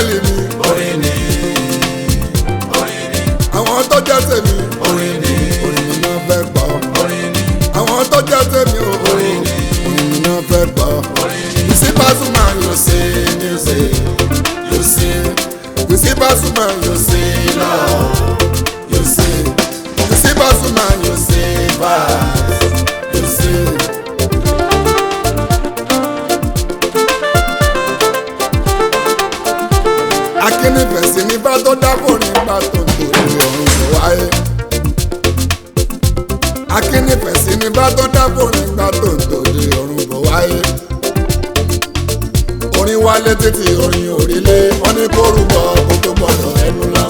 áńgẹ́lì mi orin ni orin ni àwọn tó jẹ́ tèmi orin ni orin mi náà fẹ́ gbọ́ orin ni àwọn tó jẹ́ tèmi o orin mi náà fẹ́ gbọ́. You see Pasuma you sing music you sing you see Pasuma you sing love you sing you see Pasuma you sing verse you sing. akínnífẹ̀sí ní bá tó dákò nígbà tó ń torí ọ̀run kò wáyé. akínnífẹ̀sí ní bá tó dákò nígbà tó ń torí ọ̀run kò wáyé. orin wálé títí orin òrìlé wọn ní kó rúbọ kó tó gbọdọ̀ ẹnu lọ.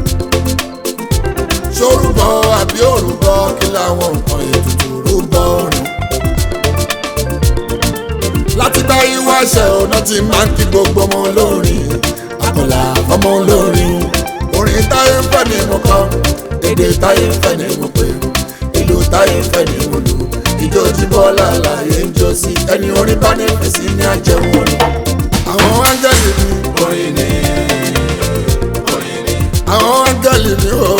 sórúbọ àbí òrúbọ kí làwọn nǹkan ètùtù rúbọ rùn. láti bá yín wáṣẹ ọ̀nà tí máa ń kí gbogbo ọmọ olórin àkọlà ọmọ olórin orin táyé ń fẹ́ ni mo kọ èdè táyé ń fẹ́ ni mo pè ìlú táyé ń fẹ́ ni mo lù ìjó tí bọ́lá láyé ń jó sí ẹni orin bá ní fèsì ní àjẹmọ́ orin. àwọn áńgẹ́lì mi orin ni orin ni àwọn áńgẹ́lì mi ò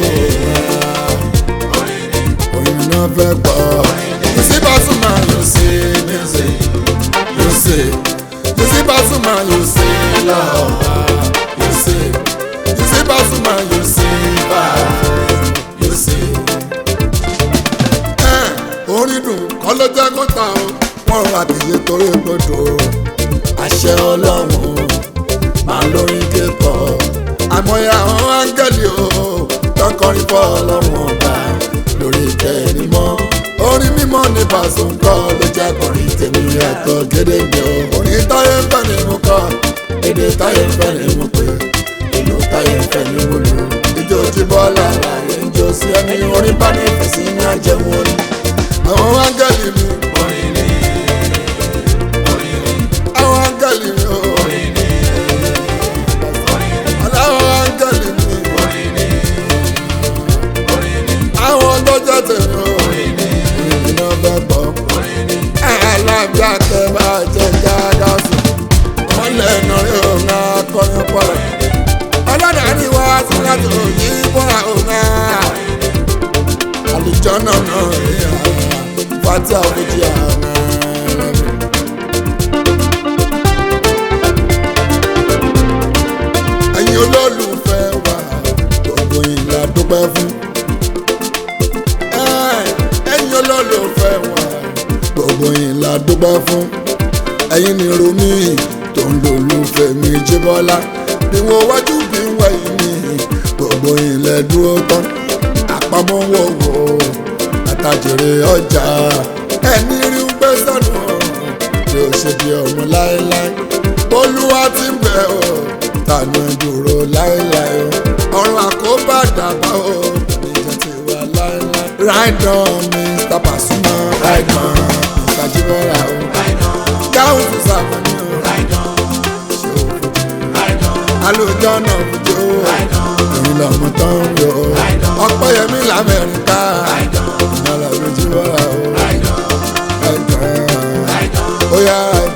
orin náà fẹ́ gbọ́. you see Pasuma you see music you see you see Pasuma you see love you see you see Pasuma you see vibe you see. ẹ orin dùn kọ́ ló jẹ́ kó ta o wọ́n ra tìyẹ torí gbọdọ̀ àṣẹ ọlọ́run máa lórí kékọ̀ọ́ àmọ́yé àwọn áńgẹ́lì o tọkọrin fọ́ ọlọ́run ọba lórí ìtẹ́ mímọ́ orin mímọ́ ní Pasuma ń kọ́ ló jẹ́ kọrin tèmi ẹ̀kọ́ gédéǹgbé o orin táyé ń fẹ́ ni mo kọ́ èdè táyé ń fẹ́ ni mo pè ìlú táyé ń fẹ́ ni mo lù ìjó tí bọ́lá láyé ń jó sí ẹni orin bá ní ìfẹ̀sí ní àjẹmọ́ orin àwọn áńgẹ́lì mi orin ni orin ni àwọn áńgẹ́lì mi o orin ni aláwọ̀ áńgẹ́lì mi orin ni orin ni àwọn tó jẹ́ tèmi o orin ni iná fẹ́ gbọ́. orin ni alábíà tẹ bá jẹ jáde sùn wọn lẹ́nu rí òun akọrin pọ̀rọ̀ ọlọ́dàárí wa sí láti òyì bọ́ra òun àlùjọ náà náà rí ara fati àwùjọ àwọn ẹ̀yin olólùfẹ́ wa gbogbo ìlà dúpẹ́ fún ẹ̀yin olólùfẹ́ wa gbogbo yín la dúpẹ́ fún ẹ̀yin ni romi tó ń lòlùfẹ́ mi jíbọ́lá bí wọ́n wájú bí wọ́n yìí ni gbogbo yín lẹ dúró tán àpamọ́ wọ̀wọ̀ àtàjèrè ọjà ẹni rí ń gbé sẹ́nu tí ó ṣe bí ọmọ láéláé olúwa ti ń bẹ̀ ọ́ tànà dúró láéláé o ọ̀run àkóbá dàbá o ìjà ti wà láéláé. Ride on Mr. Pasuma ride on Mr. Jibora o dáhùn tó sàfẹ́ni o ṣe o fojú alójọ́ náà fojú o èyí lọ́mọ tán ń yọ o ọ̀pẹ́yẹmí lamẹ́ríkà ìmọ̀lá lójú bọ́ra o ride on ó yá ride